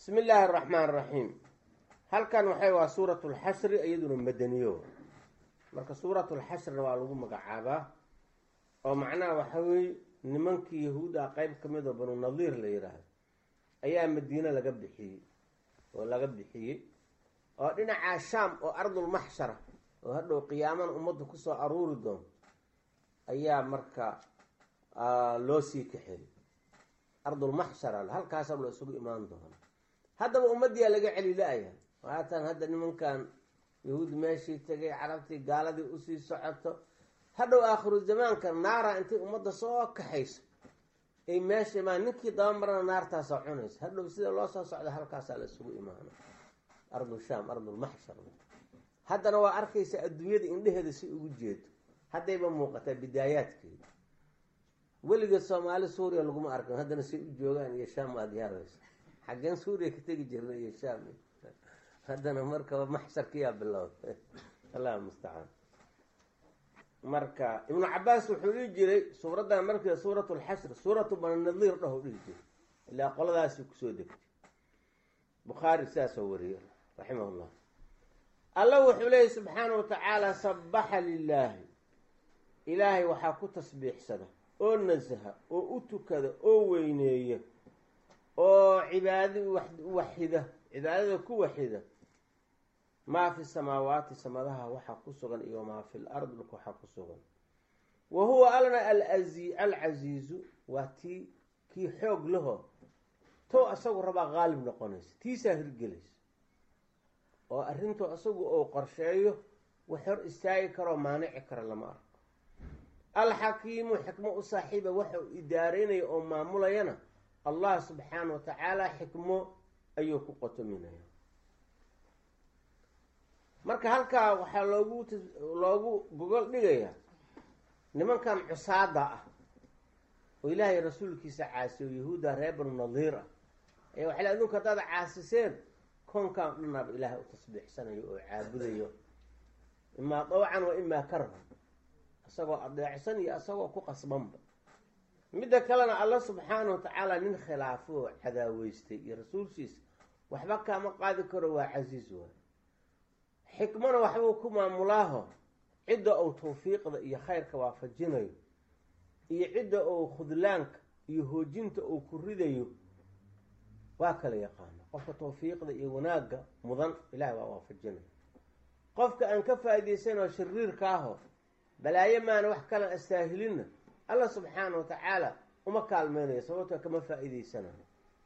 bismi illaahi araxmaan araxiim halkan waxay waa suurat lxashri iyaduna madaniyo marka suurat lxashrina waa lagu magacaabaa oo macnaha waxa weeye nimankii yahuuda qeyb ka mid oo banu nadiir la yidhaahdo ayaa madiine laga bixiyey oo laga bixiyey oo dhinacaa shaam oo ardulmaxshara oo hadhow qiyaamana ummadda kusoo aruuri doonto ayaa marka loo sii kaxeeyey ardulmaxshara halkaasa la isugu imaan doona haddaba ummaddiyaa laga celi la-ya haatan hadda nimankan yahuud meeshii tegay carabtii gaaladii usii socoto hadhow aakhiru zamaanka naara intay ummadda soo kaxayso ay meesha imaan ninkii daba marana naartaasoo cunaysa hadhow sida loo soo socda halkaasaa la isugu imaana ardul shaam ardulmaxshar haddana waa arkaysa adduunyada indheheeda si ugu jeedo haddayba muuqataa bidaayaadkeeda weligeed soomaali suuriya laguma arkan haddana say u joogaan iyo shaam aada yaaraysa xaggeen suuriya ka tegi jirna iyo shaam haddana markaba maxsharkiyaa bilowda allah mustacaan marka ibnu cabaas wuxuu dhihi jiray suuraddan markii suurat lxashr suuratu bananadiir dhaho dhihi jiray ilaa qoladaasi kusoo degtay bukhaari sidaasoo wariyey raximah llah alla wuxuu leeyay subxaana wa tacaala sabaxa lilaahi ilaahay waxaa ku tasbiixsada oo nasaha oo u tukada oo weyneeya oo cibaada waxida cibaadada ku waxida maa fi samaawaati samadaha waxaa ku sugan iyo maa fi lard dhulka waxaa ku sugan wa huwa alna alazi alcasiizu waa tii kii xoog laho tow asagu rabaa qaalib noqonaysa tiisaa hirgelaysa oo arrintu asagu ou qorsheeyo wax hor istaagi karoo maanici kara lama arko alxakiimu xikmo u saaxiiba waxa uu idaaraynaya oo maamulayana allah subxaana wa tacaala xikmo ayuu ku qotominaya marka halkaa waxaa loogu loogu gogol dhigayaa nimankan cusaada ah oo ilaahay rasuulkiisa caasiyo yahuudda reer banu nadiir ah ayaa waxay le adunku haddaad caasiseen koonkan dhanaaba ilaahay u tasbiixsanayo oo caabudayo imaa dawcan wa imaa karhan isagoo adeecsan iyo isagoo ku qasbanba midda kalena alla subxaana wa tacaala nin khilaafo oo cadaaweystay iyo rasuulkiisa waxba kaama qaadi karo waa casiis waay xikmona waxbuu ku maamulaaho cidda uu tawfiiqda iyo khayrka waafajinayo iyo cidda uu khudlaanka iyo hoojinta uu ku ridayo waa kala yaqaana qofka tawfiiqda iyo wanaagga mudan ilahay waa waafajinayo qofka aan ka faa'iidaysanoo shariirka aho balaayo maana wax kalan astaahilinna alla subxaana wa tacaala uma kaalmeynayo sababto kama faa'iidaysanayo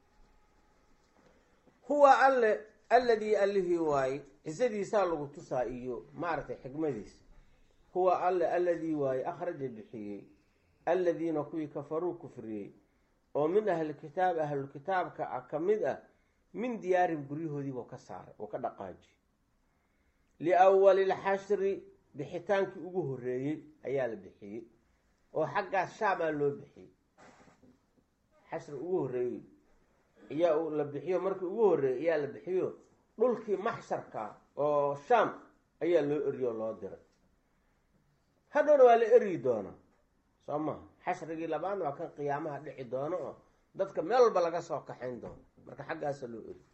huwa alle alladii allihii waaye cisadiisaa lagu tusaa iyo maaragtay xikmadiisa huwa alle alladii waaye akhraja bixiyey alladiina kuwii kafaruu kufriyey oo min ahlilkitaab ahlulkitaabka ah ka mid ah min diyaarin guryahoodiibuu ka saaray oo ka dhaqaajiyey liawali lxashri bixitaankii ugu horreeyey ayaa la bixiyey oo xaggaas shaamaa loo bixiyey xashri ugu horreeyey ayaa la bixiyo markii ugu horreeyey ayaa la bixiyo dhulkii maxsharka oo shaam ayaa loo eriyo oo loo diray hadhowna waa la eryi doonaa soo maha xashrigii labaadna waa kan qiyaamaha dhici doono oo dadka meel walba laga soo kaxayn doono marka xaggaasa loo eri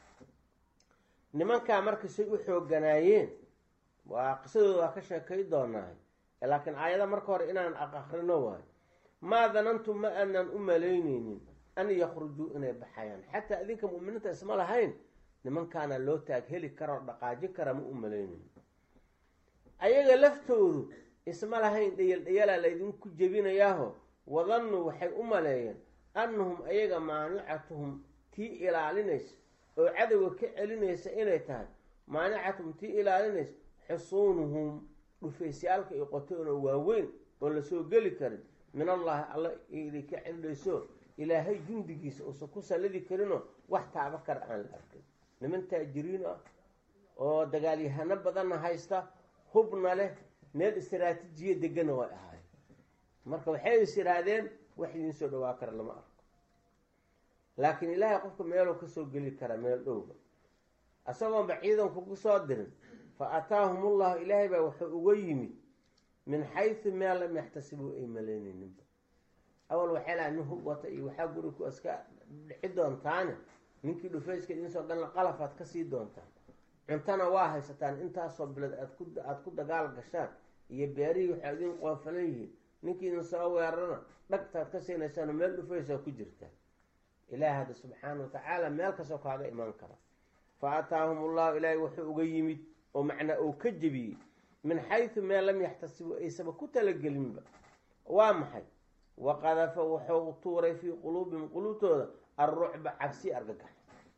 nimankaa marka say u xooganaayeen waa qisadooda waa ka sheekay doonaa laakiin aayada marka hore inaan aqakrino waayo maa danantum ma aanan u malayneynin an yakhrujuu inay baxayaan xataa idinka mu'miniinta isma lahayn nimankaana loo taag heli karaoo dhaqaaji kara ma u malayneynin ayaga laftoodu isma lahayn dhayal dhayalaa laydinku jebinayaaho wadannuu waxay u maleeyeen annahum ayaga maanicatuhum tii ilaalinaysa oo cadowga ka celinaysa inay tahay maanicatuhum tii ilaalinaysa xusuunuhum dhufaysyaalka iyo qotoonoo waaweyn oo lasoo geli karin min allahi alla iday ka celidhayso ilaahay jundigiisa uusan ku sallidi karinoo wax taaba kara aan la arkin niman taajiriin ah oo dagaalyahano badanna haysta hubna leh meel istaraatiijiya degana way ahaay marka waxay is yidhaahdeen wax idiin soo dhawaa kara lama arko laakiin ilaahay qofka meeluu kasoo geli karaa meel dhowga isagoonba ciidankugu soo dirin fa ataahum ullahu ilaahay baa wuxuu uga yimid min xaysu meel lam yaxtasibuu ay malaynayninba awal waxay lahay nin hub wata iyo waxaa guri ku iska dhici doontaane ninkii dhufayska idinsoo galna qalafaad ka sii doontaan cuntana waa haysataan intaasoo bilood aad ku aada ku dagaal gashaan iyo beerihii waxaa idin qoofalan yihiin ninkii idin soo weerarana dhagtaad ka siinaysaan meel dhufaysaa ku jirtaan ilaah hadda subxaana wa tacaala meel kastoo kaaga imaan kara fa ataahum ullahu ilaahay wuxuu uga yimid oo macnaa uu ka jebiyey min xaysu meel lam yaxtasibu aysaba ku talagelinba waa maxay waqadafa wuxuu tuuray fii quluubihim quluubtooda alrucba cabsi argagax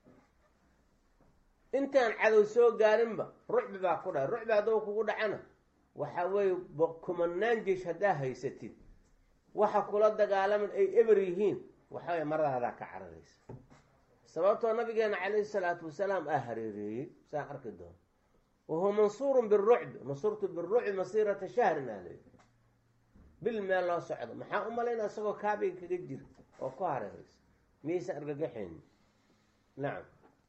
intaan cadow soo gaarinba rucbi baa ku dhaca rucbi hadduu kugu dhacana waxa weeye kumanaan jeesh haddaa haysatid waxa kula dagaalaman ay eber yihiin waxaway maradaadaa ka cararaysa sababtoo nabigeena calayhi salaatu wasalaam aa hareereeyey saan arki doono wahuwa mansuurun birucbi nasurtu birucbi masiirata shahrin aa leeyi bil meel loo socdo maxaa u malayna isagoo kaabiga kaga jira oo ku hareeraysa miyaysan argagaxayni nacam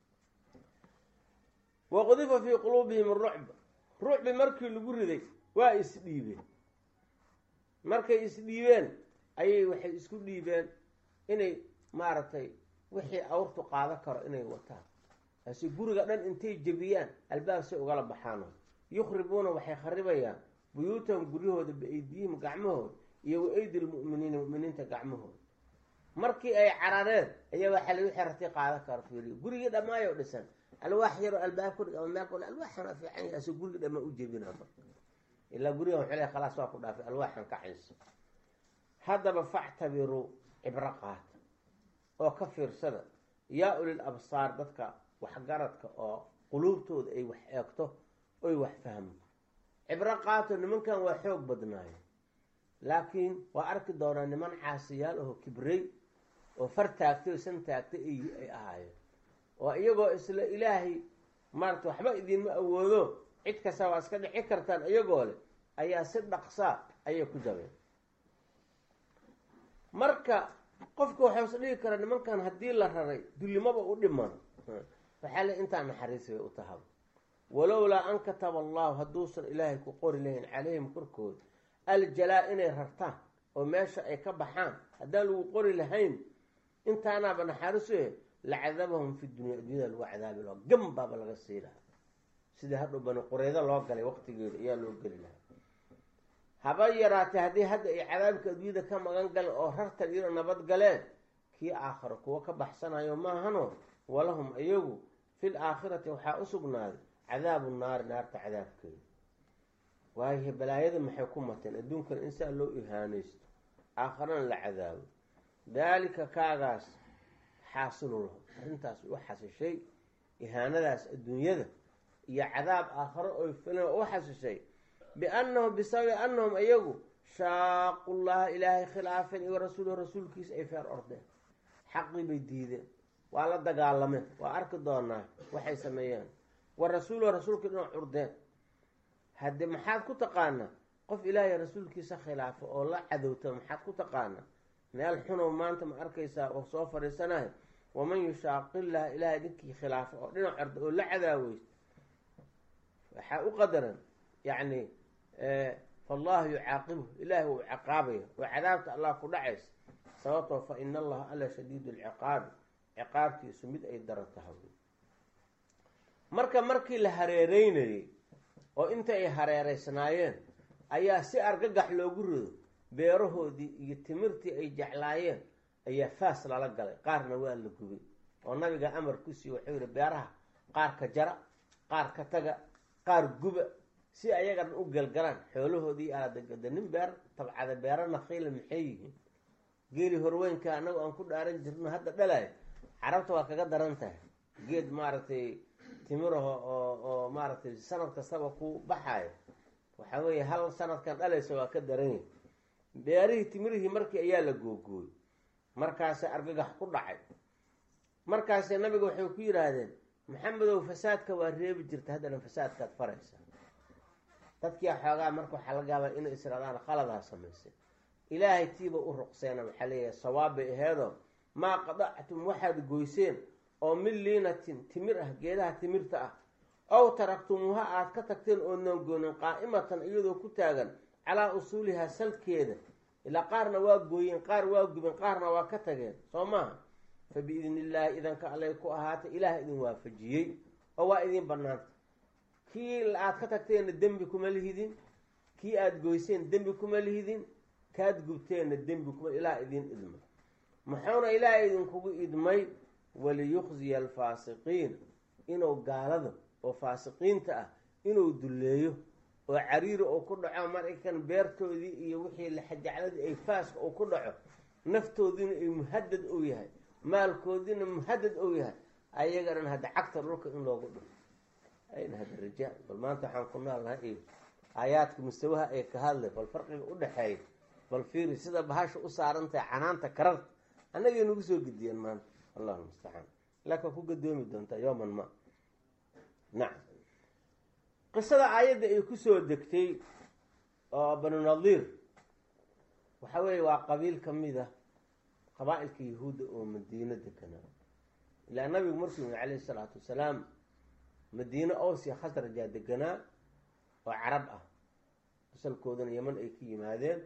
waqudifa fii quluubihim arucb rucbi markii lagu riday waa isdhiibeen markay isdhiibeen ayay waxay isku dhiibeen inay maaragtay wixii awrtu qaado karo inay wataan taasi guriga dhan intay jebiyaan albaab say ugala baxaano yukhribuuna waxay kharibayaan buyuutahum guryahooda biaydiyihim gacmahooda iyo wa aydi lmu'miniina mu'miniinta gacmahooda markii ay carareen ayaa waxaa lagu xeratay qaado karo fiiriyo gurigii dhammaayo dhisan alwaax yaroo albaab ku dhig ama meel kule alwaaxana fiican yahay asoo gurigii dhammaa u jebina marka ilaa gurigan waxuu leey khalaas waa ku dhaafay alwaaxan ka cayso haddaba factabiruu cibro qaata oo ka fiirsada yaa ulil absaar dadka waxgaradka oo quluubtooda ay wax eegto oy wax fahmo cibro qaato nimankan waa xoog badnaayo laakiin waa arki doonaa niman caasiyaal aho kibrey oo far taagtay oo san taagtay ay ahaayeen oo iyagoo isla ilaahay maarata waxba idinma awoodo cid kasta waa iska dhici kartaan iyagoo leh ayaa si dhaqsaa ayay ku jabeen marka qofka waxaa is dhigi kara nimankan haddii la raray dullimaba u dhiman waxaa le intaa naxariis bay u tahaba walowlaa an kataba allahu hadduusan ilaahay ku qori lahayn calayhim korkooda aljalaa inay rartaan oo meesha ay ka baxaan haddaan lagu qori lahayn intaanaaba naxariisu eh lacadabahum fi dunya addunyada lagu cadaabi laha gam baaba laga sii lahaa sidii hadhow bani qureydo loo galay waqtigeeda ayaa loo geli lahaa haba yaraatee haddii hadda ay cadaabka adduunyada ka magan galeen oo rartan iyadoo nabad galeen kii aakhiro kuwo ka baxsanayo maahano walahum iyagu fil aakhirati waxaa u sugnaaday cadaabu naari naarta cadaabkeeda waayo balaayada maxay ku mateen adduunkana in saa loo ihaanaysto aakhirana la cadaabo daalika kaagaas xaasilu lahum arrintaas u xasishay ihaanadaas adduunyada iyo cadaab aakhiro oy filan u xasishay biannahum bisababi annahum iyagu shaaqu llaha ilaahay khilaafeen iyo rasuulahu rasuulkiisa ay feer ordeen xaqii bay diideen waa la dagaalameen waa arki doonaa waxay sameeyeen wa rasuulahu rasuulkii dhinac curdeen hadde maxaad ku taqaanaa qof ilaahay rasuulkiisa khilaafo oo la cadowta maxaad ku taqaanaa meel xunow maanta ma arkaysaa oo soo fadhiisanahay waman yushaaqillaha ilaahay ninkii khilaafo oo dhinac curda oo la cadaaweysto waxaa u qadaran yacni faallahu yucaaqibuhu ilaahi wuu ciqaabaya oo cadaabta allah ku dhacaysa sababtoo fa ina allaha alla shadiidu lciqaabi ciqaabtiisu mid ay daran tahay marka markii la hareereynayay oo inta ay hareereysnaayeen ayaa si argagax loogu rido beerahoodii iyo timirtii ay jeclaayeen ayaa faas lala galay qaarna waa la gubay oo nabiga amarkiisii wuxuu yihi beeraha qaar ka jara qaar ka taga qaar guba si ayagan u galgalaan xoolahoodii aladagada nin beer tabcada beero nakiila maxay yihiin geeli horweynka anagu aan ku dhaaran jirno hadda dhalayo carabta waa kaga daran tahay geed maaragtay timiraho oo oo maaragtay sanad kastaba ku baxayo waxaa weeye hal sanadkan dhalaysa waa ka daran yahay beerihii timirihii markii ayaa la googooyey markaase argagax ku dhacay markaase nabiga waxay ku yidhaahdeen maxamedow fasaadka waa reebi jirta haddana fasaadkaad faraysa dadkii xoogaa marka waxaa laga yaabaa inay israadaan qaladaha samaysay ilaahay tiiba u ruqseena waxaa leeyahay sawaab bay aheedoo maa qadactum waxaad goyseen oo min liinatin timir ah geedaha timirta ah ow taraktumuuha aad ka tagteen oodnan goonin qaa'imatan iyadoo ku taagan calaa usuulihaa salkeeda ilaa qaarna waa gooyeen qaar waa gubeen qaarna waa ka tageen soo maaha fa biidni illaahi idanka allay ku ahaatay ilaah idin waafajiyey oo waa idin banaanta kii aad ka tagteenna dembi kuma lihidin kii aada goyseen dembi kuma lihidin kaad gubteenna dembi kuma ilaah idin idmay muxuuna ilaah idinkugu idmay waliyukhziya alfaasiqiin inuu gaalada oo faasiqiinta ah inuu dulleeyo oo cariiri uu ku dhaco maraykan beertoodii iyo wixii laxajacladii ay faaska uu ku dhaco naftoodiina ay muhadad ou yahay maalkoodiina muhadad ou yahay ayaga dhan hadda cagta dhulka in loogu dhufo ayna hadda raja bal maanta waxaan ku noolnahay iyo aayaadka mustawaha ay ka hadlay bal farqiga u dhexeeya bal fiiri sida bahasha u saarantahay canaanta kararta annagay nagu soo gediyeen maanta allahu mustacaan laakiin ku gadoomi doontaa yooman ma nacam qisada aayadda ay kusoo degtay oo banu nadiir waxa weeye waa qabiil ka mid ah qabaa-ilka yahuudda oo madiino deganaa ilaa nabigu markuu yimi calayhi isalaatu wasalaam madiine owsiya khasrajaa deganaa oo carab ah asalkoodana yeman ay ka yimaadeen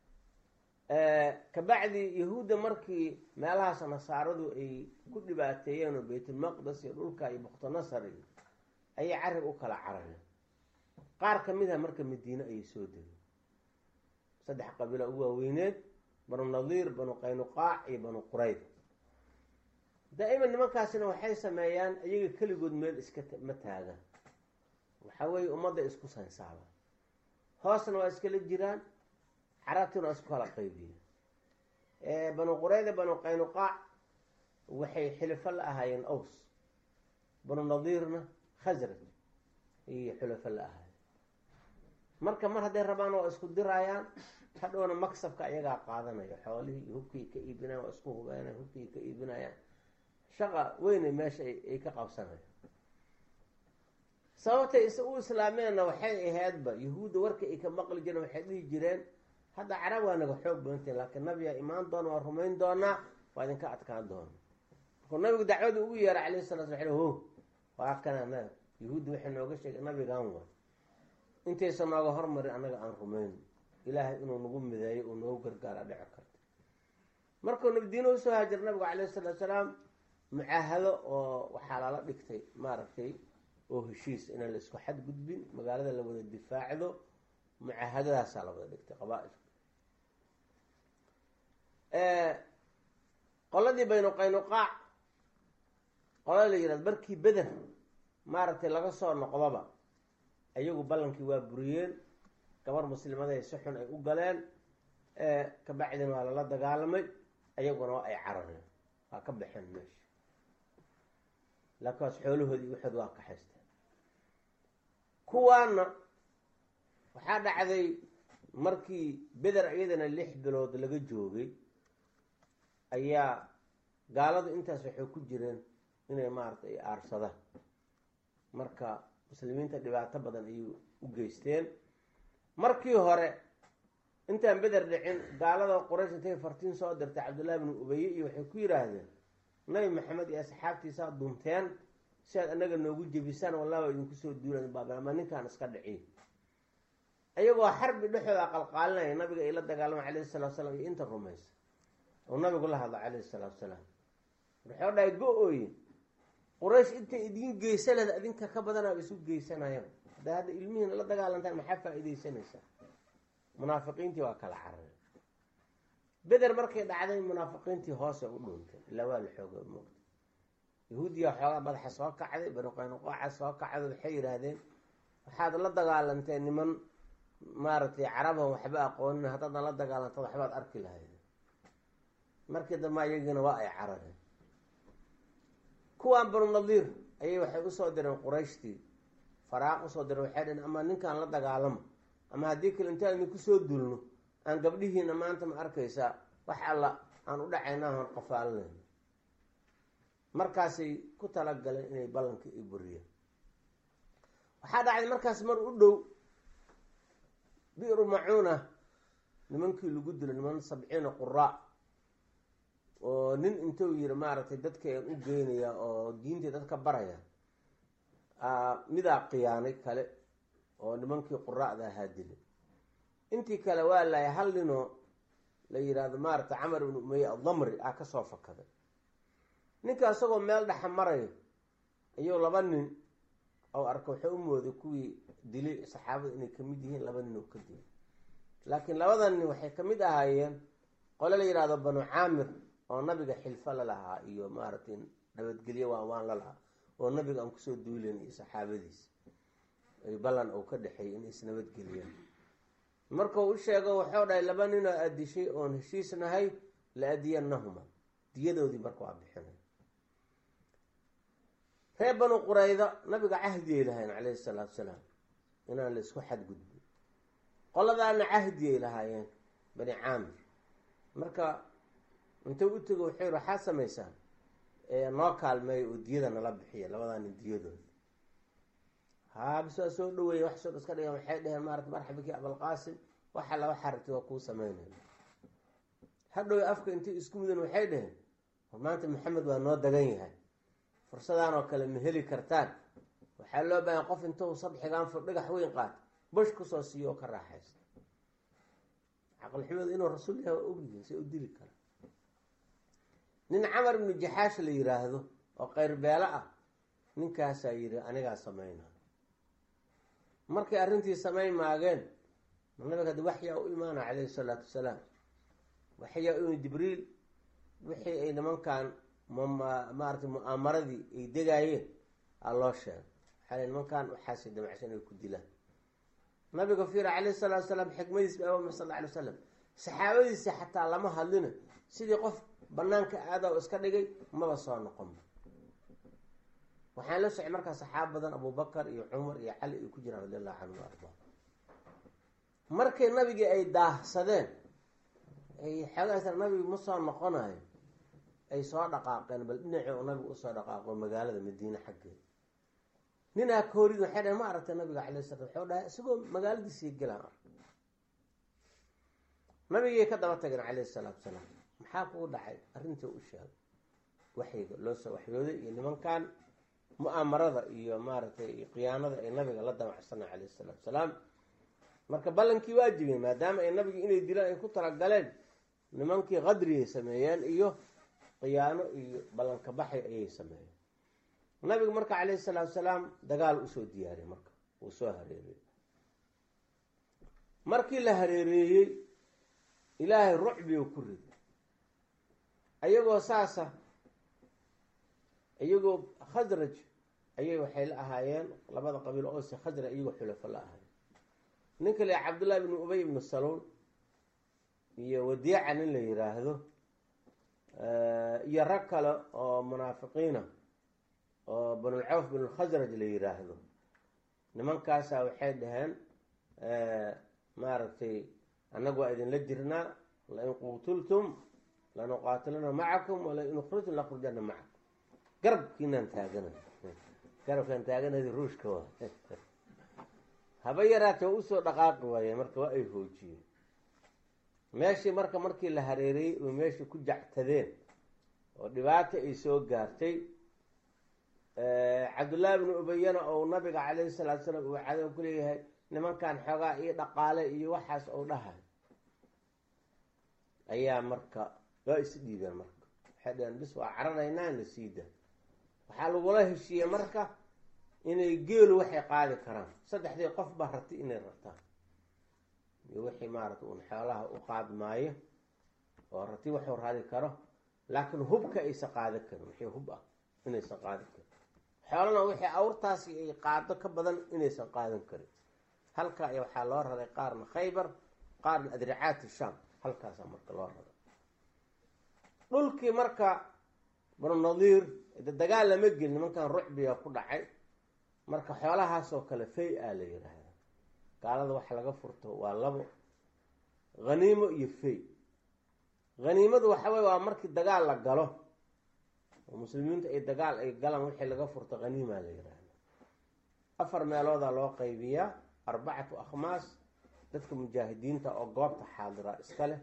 kabacdi yahuudda markii meelahaas nasaaradu ay ku dhibaateeyeen oo baytulmaqdes iyo dhulka iyo buktanasar iyo ayay carab u kala carareen qaar ka mid ah marka madiine ayay soo degeen saddex qabiila ugu waaweyneed banu nadiir banu qaynuqaac iyo banu qurayd daa'iman nimankaasina waxay sameeyaan iyaga keligood meel iska ma taagaan waxa weeye ummadda isku sansaabaan hoosna waa iskala jiraan carabtina waa isku kala qaybiyeen banu qurayda banu qaynuqaac waxay xilifo la ahaayeen aws banu nadiirna khasraj ayay xulafo la ahaayeen marka mar hadday rabaan waa isku diraayaan hadhowna maksabka ayagaa qaadanaya xoolihii iyo hubkii ka iibinayan waa isku hubeynayan hubkii ka iibinayaan shaqa weynay meesha ay ka qabsanayaan sababtay is u islaameenna waxay ahaydba yahuudda warka ay ka maqli jireen waxay dhihi jireen hadda carab waa naga xoog badantay laakiin nabigaa imaan doona waa rumayn doonaa waa idinka adkaan doona markuu nabigu dacwada ugu yeera calayhi salaa sla ho waa kana yahuudda waxay nooga sheegay nabigan wa intaysan nooga hormarin annaga aan rumayn ilaahay inuu nagu mideeyo uu noogu gargaara dhici karto markuu nabdiino usoo haajir nabigu calayhi salaatu salaam mucaahado oo waxaa lala dhigtay maaragtay oo heshiis inaan la isku xadgudbin magaalada la wada difaacdo mucaahadadaasaa la wada dhigtay qabaa-ilka qoladii baynu qaynuqaac qolada la yihahdo markii beder maaragtay laga soo noqdoba ayagu ballankii waa buriyeen gabar muslimaday si xun ay u galeen kabacdina waa lala dagaalamay ayaguna waa ay carareen waa ka baxeen meesha laakiin waas xoolahoodii waxood waa kaxaysteen kuwaana waxaa dhacday markii beder iyadana lix bilood laga joogay ayaa gaaladu intaas waxay ku jireen inay maaragtay ay aarsadaan marka muslimiinta dhibaato badan ayay u geysteen markii hore intaan beder dhicin gaalada quraysh intay fartiin soo dirtay cabdullahi bnu ubeye iyo waxay ku yidhaahdeen nabi maxamed iyo asxaabtiisaa dunteen si aad anaga noogu jebisaan wallah waa idinku soo duulan baabama ninkaan iska dhiciy ayagoo xarbi dhexooda qalqaalinaya nabiga ay la dagaalama calayhi salatu salaam iyo inta rumaysa oo nabigu la hadla calayhi salaatu salaam wuxuu dhahay go-ooye quraysh intay idiin geysa leh adinka ka badanaa isu geysanayaan haddaa hadda ilmihiina la dagaalantaan maxaa faa-iideysanaysaa munaafiqiintii waa kala carareen beder markay dhacday munaafiqiintii hoose u dhuuntay ilaa waa la xooga moogta yahuudiya xoogaa madaxa soo kacday banu qaynuqaaca soo kacday waxay yidhaahdeen waxaad la dagaalanteen niman maaragtay caraban waxba aqoonin haddaadna la dagaalantad waxbaad arki lahayd markii dambe ayagiina waa ay carareen kuwaan banu nadiir ayay waxay usoo direen qurayshtii faraaq usoo direen waxay dheen ama ninkaan la dagaalamo ama haddii kale intaan idinku soo dulno aan gabdhihiina maanta ma arkaysaa wax alla aan u dhacayna aan qafaalinayno markaasay ku talagaleen inay ballankii ay buriyeen waxaa dhacday markaas mar u dhow bi'ru macuuna nimankii lagu dilo niman sabciina quraa oo nin intuu yiri maaragtay dadka aan u geynaya oo diintii dadka baraya midaa khiyaanay kale oo nimankii quraa'da ahaa dilay intii kale waa lahay hal ninoo la yidhaahdo maaragtay camar ibnu umeye adamri ah kasoo fakaday ninka isagoo meel dhexa marayo ayuu laba nin ou arka waxay u mooday kuwii dilay saxaabada inay kamid yihiin laba nin oo ka dilay laakiin labada nin waxay kamid ahaayeen qole la yidhahdo banu caamir oo nabiga xilfo la lahaa iyo maaragtay nabadgelyo waan waan la lahaa oo nabiga aan kusoo duulen iyo saxaabadiis ay ballan uu ka dhexeeyay in isnabadgeliyaan markuu u sheego waxuu dhahay laba ninoo addishay oon heshiis nahay la adiyanahuma diyadoodii marka waa bixinay reer banu qurayda nabiga cahdiyay lahaayeen calayhi salaatu salaam inaan la isku xadgudbin qoladaana cahdiyay lahaayeen bani caamir marka intuu u tego wuxuu yihi waxaa samaysaan noo kaalmeeya oo diyada nala bixiya labadaa nin diyadooda haa bis waa soo dhaweeya wax soo iska dhigan waxay dheheen maarata marxabakii abalqaasim waxa laba xaragtay waa kuu sameynaya hadhow afka intay isku mudan waxay dheheen war maanta maxamed waa noo dagan yahay fursadaan oo kale ma heli kartaan waxaa loo baahan qof intuu sadxigaan fur dhigax weyn qaata bush kusoo siiyo oo ka raaxaysta caqlixumadu inuu rasuul yahay waa ogyihiin si u dili kara nin camar ibnu jaxaash la yiraahdo oo qayrbeelo ah ninkaasaa yidhi anigaa sameyna markay arrintii samayn maageen nabiga adi waxyaa u imaana calayhi salaatu wasalaam waxyaa u jibriil wixii ay nimankan maaragtay mu-aamaradii ay degaayeen aa loo sheegay waxaa nimankan waxaasay damacsan ay ku dilaan nabiga fiira calayhi salatu wasalaam xikmadiis ba sal alla alay wasalam saxaabadiisa xataa lama hadlina sidii qof banaanka aada o iska dhigay maba soo noqonba waxaan la socay markaa saxaaba badan abubakar iyo cumar iyo cali ay ku jiraan radi allahu canhu arda markay nabigii ay daahsadeen ay xoogaas nabigi ma soo noqonayo ay soo dhaqaaqeen bal dhinacii oo nabigu usoo dhaqaaqo magaalada madiine xaggeeda ninaa koorid waxay dhaheen ma aragtay nabiga calay sala waxuu dhahay isagoo magaaladiisii gelaan ark nabigay ka daba tageen calayhi salaatu salaam maxaa kugu dhacay arrintii u sheegay waxyiga loo soo waxyooday iyo nimankan mu-aamarada iyo maaragtay khiyaanada ay nabiga la damacsana calayhi salaatu salaam marka ballankii waa jibeen maadaama ay nabigi inay dilaan ay ku talagaleen nimankii qadriyay sameeyeen iyo khiyaano iyo ballanka baxay ayay sameeyeen nabiga marka calayhi salaatu salaam dagaal usoo diyaariyay marka uu soo hareereeyey markii la hareereeyey ilaahay rucbiu ku riday ayagoo saasa iyagoo khasraj ayay waxay la ahaayeen labada qabiil oose khasraj iyagoo xulafo la ahaayeen ninka la cabdullahi ibnu ubay ibnu saluul iyo wadiica nin la yiraahdo iyo rag kale oo munaafiqiina oo banulcawf binulkhasraj la yiraahdo nimankaasa waxay dhaheen maaragtay annagu waa idinla jirnaa lain quutultum lanuqaatilana macakum walain ukhrijtum lakrujana macakum garabkiinaan taagana garabkaan taaganadi ruushka waa haba yaraate waa usoo dhaqaaqi waaye marka waa ay hoojiyeen meeshii marka markii la hareereyey oo meeshii ku jactadeen oo dhibaata ay soo gaartay cabdullaahi bnu ubayana ou nabiga calayhi salaatu salaam uu cadow ku leeyahay nimankan xoogaa iyo dhaqaale iyo waxaas ou dhahay ayaa marka waa is dhiibeen marka waxay dhaheen bis waa cararaynaa na siida waxaa lagula heshiiyey marka inay geelu waxay qaadi karaan saddexdii qof baa rati inay rartaan iyo wixii maarata uun xoolaha u qaadi maayo oo rati waxuu raadi karo laakiin hubka aysan qaadi karin wixii hub ah inaysan qaadi karin xoolana wixii awrtaasi ay qaado ka badan inaysan qaadan karin halka ay waxaa loo raray qaarna khaybar qaarna adricaati sham halkaasaa marka loo raray dhulkii marka banu nadiir de dagaal lama gelin nimankan rucbiga ku dhacay marka xoolahaasoo kale fay a la yiraahda gaalada waxa laga furto waa labo haniimo iyo fay haniimadu waxa wey waa markii dagaal la galo oo muslimiintu ay dagaal ay galaan wixii laga furto haniima la yiraahda afar meeloodaa loo qaybiyaa arbacatu akhmaas dadka mujaahidiinta oo goobta xaadira iska leh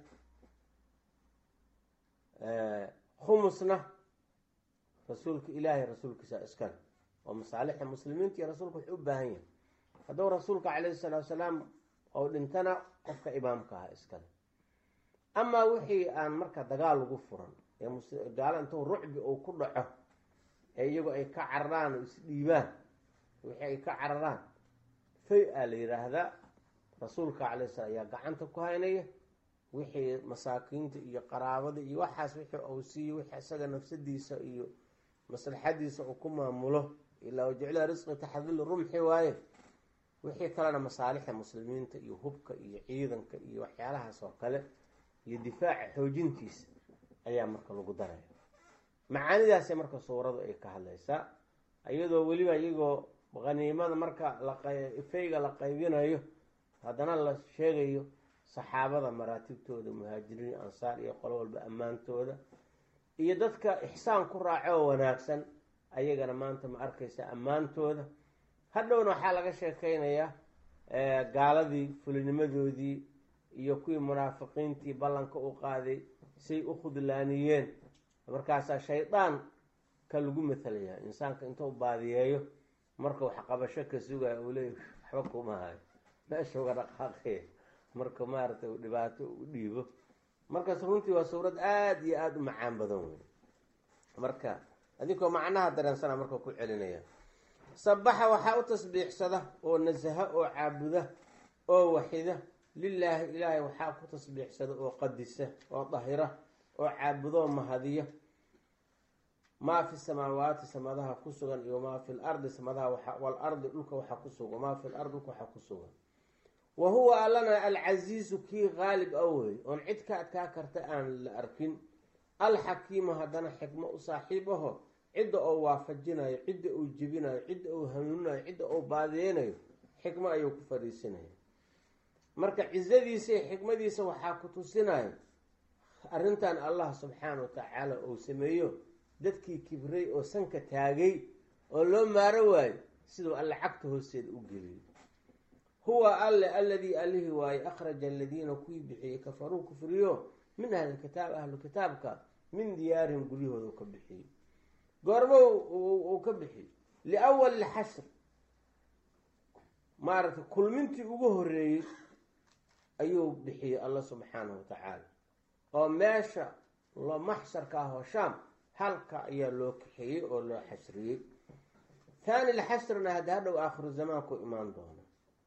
khumusna rasuulka ilaahay rasuulkiisa iska leh oo masaalixa muslimiinta iyo rasuulka wuxuu u baahan yahay hadduu rasuulka calayhi salaatu salaam ou dhintana qofka imaamka aha iskale amaa wixii aan marka dagaal lagu furan ee gaalo intuu rucbi uu ku dhaco ee iyagu ay ka cararaan oo isdhiibaan wixii ay ka cararaan fay a la yidhaahdaa rasuulka calay slam ayaa gacanta ku haynaya wixii masaakiinta iyo qaraabada iyo waxaas wixii uu siiyo wixii isaga nafsadiisa iyo maslaxadiisa uu ku maamulo ilaa wajecla risqi taxdil rumxi waaye wixii kalena masaalixda muslimiinta iyo hubka iyo ciidanka iyo waxyaalahaas oo kale iyo difaaca xoojintiisa ayaa marka lagu daraya macaanidaasay marka suuradu ay ka hadlaysaa iyadoo weliba iyagoo qaniimada marka lafayga la qaybinayo haddana la sheegayo saxaabada maraatibtooda muhaajiriin ansaar iyo qolo walba ammaantooda iyo dadka ixsaan ku raaco oo wanaagsan ayagana maanta ma arkaysa ammaantooda hadhowna waxaa laga sheekeynayaa gaaladii fulinimadoodii iyo kuwii munaafiqiintii ballanka u qaaday say u khudlaaniyeen markaasaa shaydaan ka lagu matalayaa insaanka intuu baadiyeeyo marka wax qabasho ka sugaya uu leeya waxba kuma hayo meesha uga dhaqaaqaya marka maaragtay uu dhibaato u dhiibo markaas runtii waa suurad aada iyo aada u macaan badan wey marka adinkoo macnaha dareensana marka ku celinaya sabaxa waxaa u tasbiixsada oo nasaha oo caabuda oo waxida lilaahi ilaahay waxaa ku tasbiixsada oo qadisa oo dahira oo caabudo mahadiya maa fi samaawaati samadaha ku sugan iyo maa fi lardi samadaha walardi dhulka waxaa ku sugan maa fi lardi dhulka waxaa ku sugan wa huwa allana alcasiizu kii qaalib a wey oon cid ka adkaa karta aan la arkin alxakiimu haddana xikmo u saaxiib aho cidda oo waafajinayo cidda uu jebinayo cidda uu hanuuninayo cidda uu baadiyeynayo xikmo ayuu ku fadhiisinaya marka cizadiisa iyo xikmadiisa waxaa ku tusinayo arrintan allah subxaana wa tacaala uu sameeyo dadkii kibray oo sanka taagay oo loo maaro waayo siduu alle cagta hoosteeda u geliyay huwa alle alladii allihii waaye akhraja aladiina kuwii bixiyey kafaruu kufriyo min ahlilkitaab ahlu kitaabka min diyaarihim guryahooda u ka bixiyey goormo uu ka bixiyey liawali lxashr maaragtay kulmintii ugu horeeyey ayuu bixiyey alla subxaanahu watacaala oo meesha loo maxsharka ah oo shaam halka ayaa loo kaxeeyey oo loo xashriyey thani lxashrna hadda hadhow aakhiru zamaanku imaan doona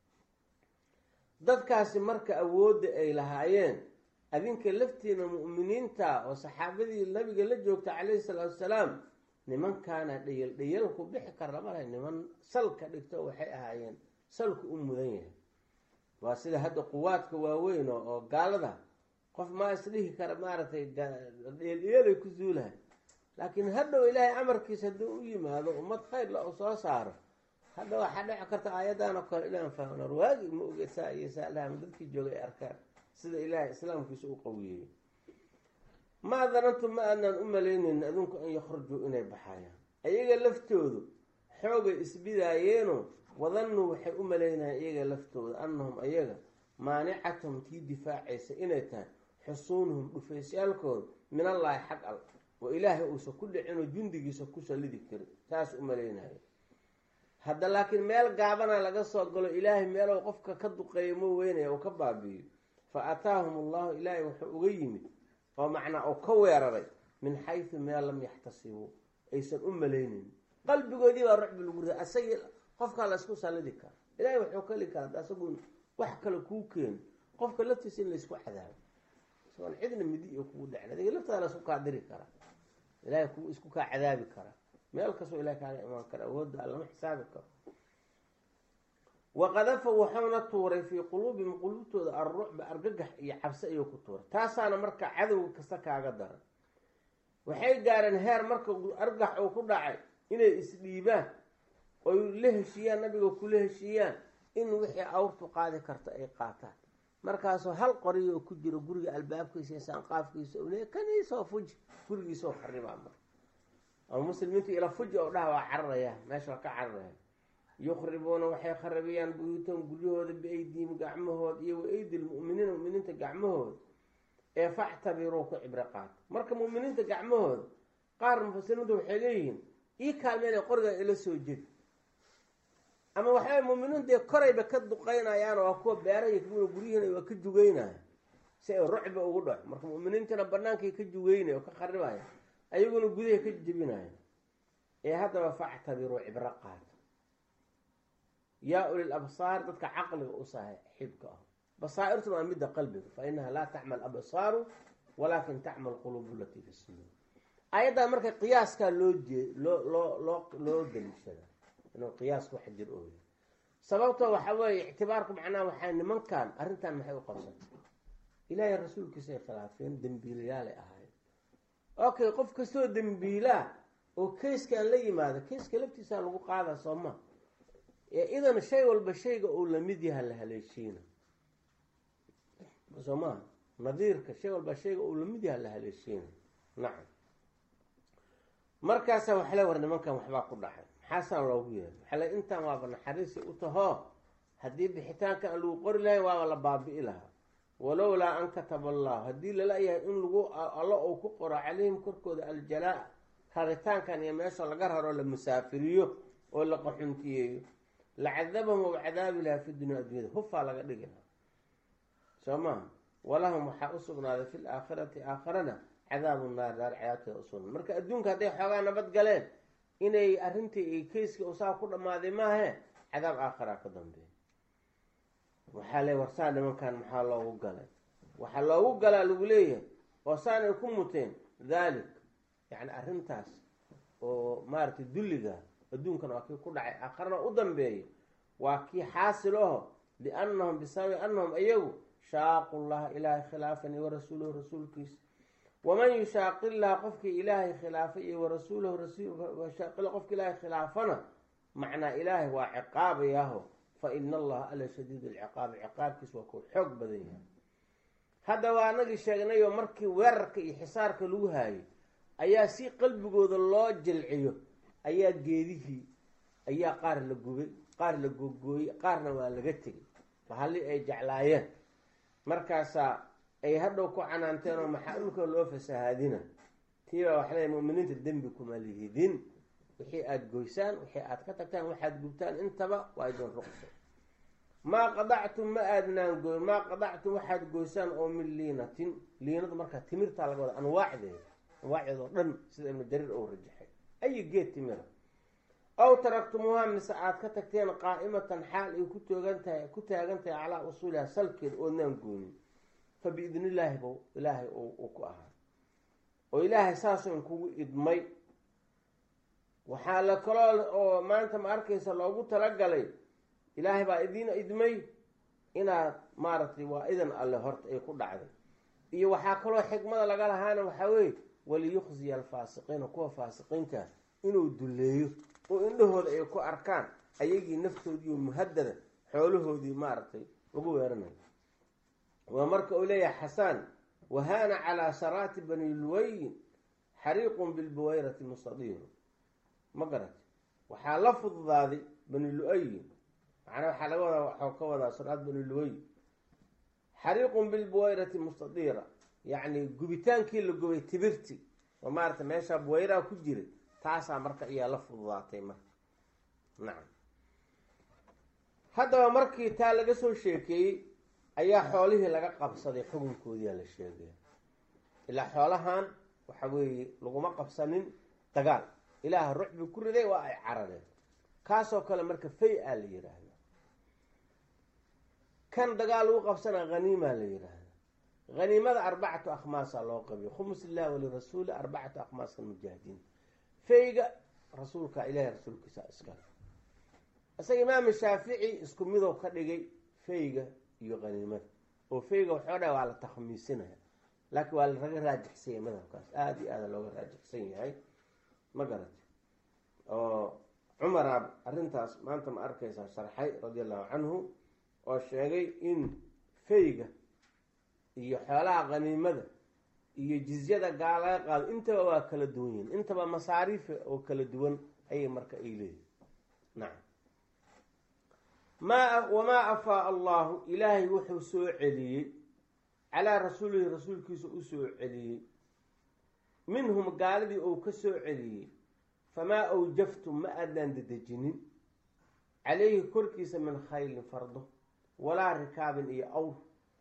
dadkaasi marka awoodda ay lahaayeen adinka laftiina mu'miniinta oo saxaabadii nabiga la joogta calayhi salaatu wasalaam nimankaana dhayal dhayalku bixi kara malaha niman salka dhigto waxay ahaayeen salku u mudan yahay waa sida hadda quwaadka waaweyn oo gaalada qof maa isdhihi kara maaragtay dheeldheelay ku zuulahay laakiin hadhow ilaahay amarkiisa hadduu u yimaado ummad khayr la u soo saaro hadda waxaa dhici karta aayaddan oo kale inaan fahmno waagi ma oge saa iyo saalaama dadkii joogay ay arkaan sida ilaahay islaamkiisa u qawiyeeyey maa danantum ma aanaan u malaynayn adinku an yakhrujuu inay baxayaan iyaga laftoodu xoogay isbidaayeeno wadanuu waxay u malaynayaan iyaga laftooda annahum ayaga maanicathum tii difaacaysa inay tahay xusuunuhum dhufaysyaalkooda min allaahi xag al oo ilaahay uusan ku dhicinoo jundigiisa ku sallidi karin taas u malaynaya hadda laakiin meel gaabana laga soo galo ilaahay meelow qofka ka duqeeyo ma weynaya oo ka baabi'iyo fa ataahum allahu ilaahay wuxuu uga yimid oo macnaa oo ka weeraray min xaysu meel lam yaxtasibuu aysan u malaynin qalbigoodii baa rucbi lagu riday asagii qofkaa la ysku sallidi kara ilaahay wuxuu kali karaa asagu wax kale kuu keeno qofka laftiisa in laysku cadaabo isagoon cidna midi iyo kugu dhacin adiga laftaada laysku kaa diri karaa ilahay ku isku kaa cadaabi karaa meel kastoo ilahay kaaga imaan kara awoodda lama xisaabi karo waqadafa wuxuuna tuuray fii quluubihim quluubtooda alrucba argagax iyo cabsi ayuu ku tuuray taasaana marka cadowga kasta kaaga daran waxay gaareen heer marka argax uu ku dhacay inay isdhiibaan oy la heshiiyaan nabiga kula heshiiyaan in wixii awrtu qaadi karta ay qaataan markaasoo hal qoriy oo ku jiro guriga albaabkiisa iyo saanqaafkiisa u leey kaniisoo fuji gurigiisoo xaribaa marka ama muslimiintu ila fuji oo dhaha waa cararaya meesha waa ka cararaya yukhribuuna waxay kharabiyaan buyuutahum guryahooda biaydihim gacmahooda iyo wa aydi lmu'miniina muminiinta gacmahooda ee factabiruu ku cibro qaata marka mu'miniinta gacmahooda qaar mufasiriintu waxay leeyihiin ii kaalmeynay qoriga ila soo jedi ama waxaa muminiin dee korayba ka duqeynayaan waa kuwa beeraya kamida guryihiina waa ka jugeynaya si ay rucba ugu dhaco marka mu'miniintana bannaankay ka juweynaya oo ka qaribaya ayaguna gudahay ka jebinaya ee haddaba factabiruu cibro qaata yaa ulil absaar dadka caqliga u saaxiibka ah basaairtuna waa midda qalbiga fa inaha laa tacmal absaaru walaakin tacmal quluubu latii fi suduur ayaddaa marka qiyaaskaa loo jee loo loo loo loo daliishada inuu qiyaasku wax jir ooya sababto waxa weeye ictibaarku macnaha waxaa nimankan arrintan maxay u qabsatay ilaahay rasuulkiisay khilaafeen dembiilayaalay ahaayeen okay qof kastoo dembiilaa oo keyskaan la yimaado keyska laftiisaa lagu qaada soo ma ee idan shay walba shayga uu lamid yaha la haleeshiina soo maha nadiirka shay walba shayga uu lamid yaha la haleeshiina nacam markaasa waxa le war nimankan waxbaa ku dhacay maxaasaan loogu yeeray waxaa le intaan waaba naxariisi u tahoo haddii bixitaanka aan lagu qori lahayn waaba la baabi'i lahaa walowlaa an kataba allahu haddii lala yahay in lagu allo uu ku qoro calayhim korkooda aljalaa raritaankan iyo meesha laga raro la musaafiriyo oo la qaxuntiyeeyo lacadabahum ou cadaabi lahaa fi dunya addunyada hufaa laga dhigi lahaa soo maha walahum waxaa u sugnaaday fi laakhirati aakhirana cadaabu naar daar cadaabteeda usugna marka adduunka hadday xoogaa nabad galeen inay arrintii ay keyska usaa ku dhammaaday maahe cadaab aakhiraa ka dambeeya waxaa le warsaa nimankan maxaa loogu galay waxaa loogu galaa lagu leeyahay oo saanay ku muteen dhalik yacni arrintaas oo maaragtay dulliga adduunkan waa kii ku dhacay aakharana u dambeeya waa kii xaasil aho liannahum bisababi annahum iyagu shaaqu llaha ilaahay khilaafani warasuulahu rasuulkiisa waman yushaaqi llaha qofkii ilaahay khilaafay iyo warasuulahu rasuulshaaqila qofki ilaahay khilaafana macnaa ilaahay waa ciqaabayaaho fa ina allaha ala shadiid alciqaabi ciqaabkiis waa kuu xoog badan yahay hadda waa anagii sheegnayoo markii weerarka iyo xisaarka lagu haayay ayaa si qalbigooda loo jilciyo ayaa geedihii ayaa qaar la gubay qaar la googooyey qaarna waa laga tegay mahali ay jeclaayeen markaasaa ay hadhow ku canaanteen oo maxaa dhulka loo fasahaadina tiibaa waxa leeya muminiinta dembi kuma lihidin wixii aada goysaan wixii aada ka tagtaan waxaad gubtaan intaba waa idin ruqso maa qadactum ma aadnaan goy maa qadactum waxaad goysaan oo min liinatin liinadu markaa timirtaa laga wada anwaacdeeda anwaacdeeda oo dhan sida ibnu jariir ou rajaxay ayi geed timira aw taraktumuuha mise aada ka tagteen qaa'imatan xaal ay ku toogan tahay ku taagan tahay calaa usuuliha salkeeda oodnaan goonin fa biidni illaahi bu ilaahay uu ku ahaa oo ilaahay saasoo in kugu idmay waxaa la kaloo oo maanta ma arkaysa loogu talagalay ilaahay baa idiin idmay inaad maaragtay waa idan alle horta ay ku dhacday iyo waxaa kaloo xikmada laga lahaana waxaa weeye waliyukhziya alfaasiqiina kuwa faasiqiinta inuu dulleeyo oo indhahooda ay ku arkaan ayagii naftoodii muhadada xoolahoodii maaragtay lagu weeranayo waa marka uu leeyahay xasaan wahaana calaa saraati bani luwayin xariiqun bilbuwayrati mustadiiru ma garati waxaa la fududaaday bani lu-ayin macnaa waxaa laga wadaa waxau ka wadaa saraat bani luway xariiqun bilbuwayrati mustadiira yacni gubitaankii la gubay tibirti oo maarata meeshaa buwayraa ku jiray taasaa marka ayaa la fududaatay marka nacam haddaba markii taa laga soo sheekeeyey ayaa xoolihii laga qabsaday xukunkoodiyaa la sheegaya ilaa xoolahan waxa weeye laguma qabsanin dagaal ilaaha rucbi ku riday waa ay carareen kaasoo kale marka fay a la yidhaahda kan dagaal lagu qabsana haniimaa la yidhaahda haniimada arbacatu akhmaasa loo qabiyo khumus illahi walirasuuli arbacatu akhmaas almujaahidiin fayga rasuulka ilahi rasuulkiisa iskale isaga imaam shaafici isku midow ka dhigay fayga iyo haniimada oo fayga waxoo dha waa la takhmiisinaya laakiin waa laga raajixsan yahay madhabkaas aada iyo aada looga raajixsan yahay ma garati oo cumara arrintaas maanta ma arkaysaa sharxay radia allahu canhu oo sheegay in fayga iyo xoolaha khaniimada iyo jizyada gaal laga qaado intaba waa kala duwan yihin intaba masaariifa oo kala duwan ayay marka ay leeyihin nacam maa wamaa afaa allahu ilaahay wuxuu soo celiyey calaa rasuulihi rasuulkiisa u soo celiyey minhum gaaladii uu ka soo celiyey famaa awjaftum ma aadaan dedejinin calayhi korkiisa min khaylin fardo walaa rikaabin iyo awr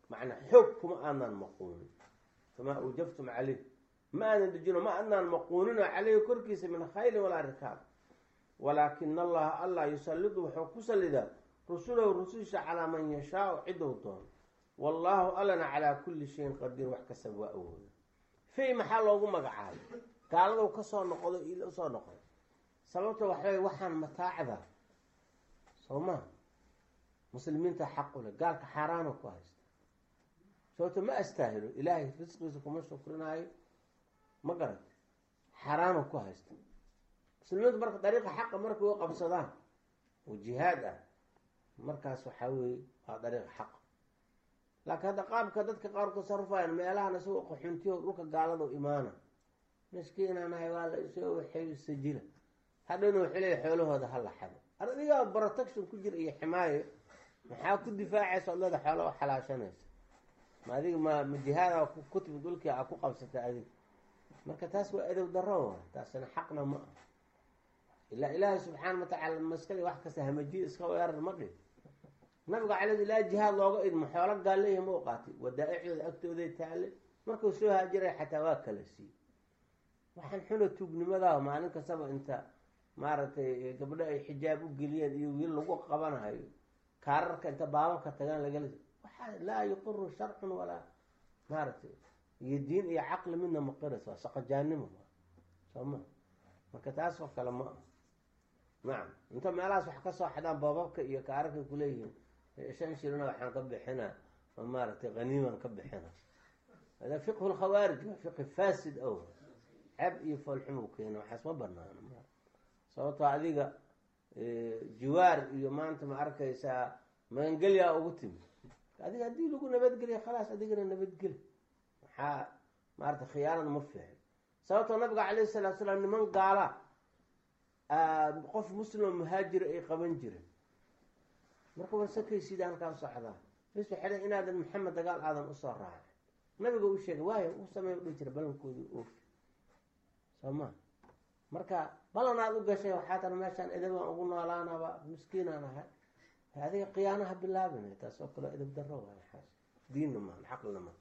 macnaa xoog kuma aanaan maquunin famaa awjaftum caleyh ma aanan dejino ma aanaan maquunino caleyhi korkiisa min khaylin walaa rikaab walaakina allaha allah yusallidu wuxuu ku sallidaa rusulahu rususha calaa man yashaau cidou doono wallaahu allana calaa kulli shayin qadiir wax kastaba waa awooda fay maxaa loogu magacaabay gaaladow kasoo noqdo ila usoo noqday sababta waxaway waxaan mataacda soo maa muslimiinta xaq u leh gaalka xaaraana ku haysta sababta ma astaahilo ilaahay risqiisa kuma shukrinaayo ma garat xaaraana ku haysta muslimiintu marka dariiqa xaqa markay u qabsadaan oo jihaad ah markaas waxaa weeye waa dariiqa xaqa laakiin hadda qaabka dadka qaar tasarufayaan meelahan isagoo qaxuntiyo dhulka gaalada imaana miskiinanahay waa la isoo waxay sajila hadhowna wuxuu leeya xoolahooda hala xado adigaa protection ku jira iyo ximaayo maxaa ku difaacaysa od leeda xoola u xalaashanaysa ma adiga ma ma jihaada ku timid dhulkii a ku qabsata adiga marka taas waa adow daro wa taasina xaqna ma ah ilaa ilaahay subxaana watacaala maskali wax kasta hamajiya iska weerar ma dhin nabiga calay ilaa jihaad looga idmo xoolo gaalleeya ma u qaatay wadaa-icdooda agtooday taale markuu soo haajiray xataa waa kala siiyey waxaan xuna tuugnimadaa maalin kastaba inta maaragtay gabdho ay xijaab u geliyeen iyo wiil lagu qabanahayo kaararka inta baababka tagaan lagala waxaa laa yuqiru sharcun walaa maaragtay iyo diin iyo caqli midna maqiras waa saqajaanimo soo ma marka taas oo kale ma ah nacam inta meelahaas wax ka soo xadaan baababka iyo kaararka kuleeyihiin shan shilina waxaan ka bixina oo maaragtay haniiman ka bixina hada fiqhu lkhawaarij waa fiqhi fasid ow ceb iyo foolxumu keena waxaas ma banaano sababtoo adiga jiwaar iyo maanta ma arkaysaa magangelyaa ugu timi adiga haddii lagu nabadgeliya khalaas adigana nabadgeli maxaa maarata khiyaanada ma fiixin sababtoo nabiga calayhi salaatu salaam niman gaala qof muslimo muhaajira ay qaban jireen marka warsakaysid halkaa socdaa bes waxay dhan inaadan maxamed dagaal aadan usoo raacay nabiga u sheegay waayo u samey u dhihi jira balankoodii oofi soo ma marka balanaad u gashay waxaa tana meeshaan edabaan ugu noolaanaba miskiinaan ahay adiga khiyaanaha bilaabina taas oo kale edab daro waay xaas diinna maan xaqlina maan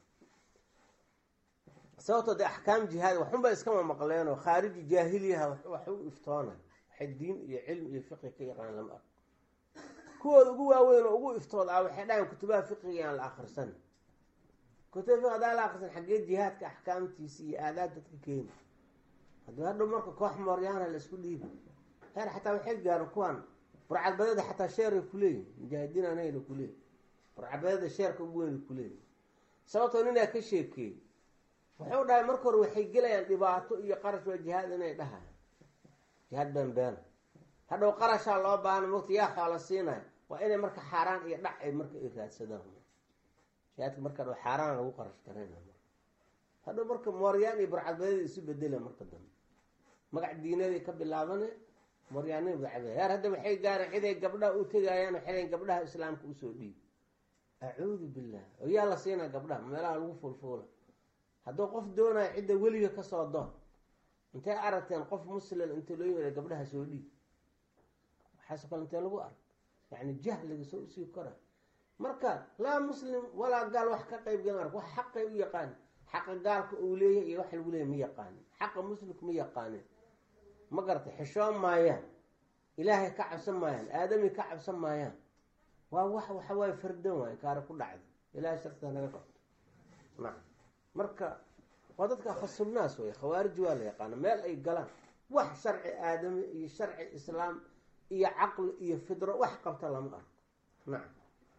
sababtoo dee axkaam jihaad waxunba iskama maqleenoo khaariji jaahiliyaha wax u iftoonay waxay diin iyo cilmi iyo fiqi ka yaqaan lama arko kuwooda ugu waaweyn oo ugu iftood ah waxay dhahayn kutubaha fiqiga aan la akrisan kutuba fiqi hadaan la akrisan xaggee jihaadka axkaamtiisa iyo aadaab dadka keeni haddii hadhow marka koox mooryaana la isku dhiiba heer xataa waxay gaaren kuwan burcadbadeeda xataa sheeray kuleeyihin mujaahidiin anayna kuleeyihin burcadbadeeda sheerka ugu weyna kuleeyihin sababtoo ninaa ka sheekeeyey wuxuu dhahay marka hore waxay gelayaan dhibaato iyo qarash waa jihaad inay dhahayan jihaad been beena hadhow qarashaa loo baahna mogta yaa xoola siinaya waa inay marka xaaraan iyo dhac ay marka ay raadsadaan jihaadka marka dhow xaaraan lagu qarash garayna hadhow marka mooryaan iyo burcadbadeeda isu bedela marka dambe magac diinaday ka bilaabane mooryaanima burcadbade heer hadda waxay gaareen ciday gabdhaha u tegayaan waxay gabdhaha islaamka usoo dhiib acuudu billah oo yaa la siinaa gabdhaha meelaha lagu fulfuula hadduu qof doonayo cidda weliga kasoo doon intay aragteen qof muslim inta loo yimid gabdhaha soo dhiib waxaasoo kale intee lagu ark yani jahliga soo usii kora marka laa muslim walaa gaal wax ka qayb gala wax xaqay u yaqaan xaqa gaalka uu leeyahay iyo wax lagu leeyahy ma yaqaanin xaqa muslimka ma yaqaanin ma garata xishoon maayaan ilaahay ka cabsan maayaan aadami ka cabsan maayaan waa wax waxa waaye fardan waay kaara ku dhacda ilahay sharta naga qabto nacam marka waa dadka khasubnaas wey khawaarij waa la yaqaana meel ay galaan wax sharci aadami iyo sharci islaam iyo caqli iyo fidro wax qabta lama arko nacam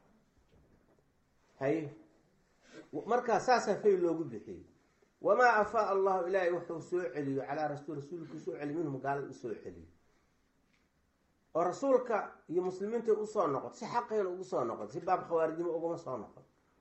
haye markaa saasaa fay loogu bixiyey wamaa afaa allahu ilaahay wuxuu soo celiyo calaa rasuul rasuulku soo celiy minhum gaalada usoo celiyo oo rasuulka iyo muslimiinta usoo noqoto si xaqeena ugu soo noqoto si baab khawaarijnimo ugama soo noqon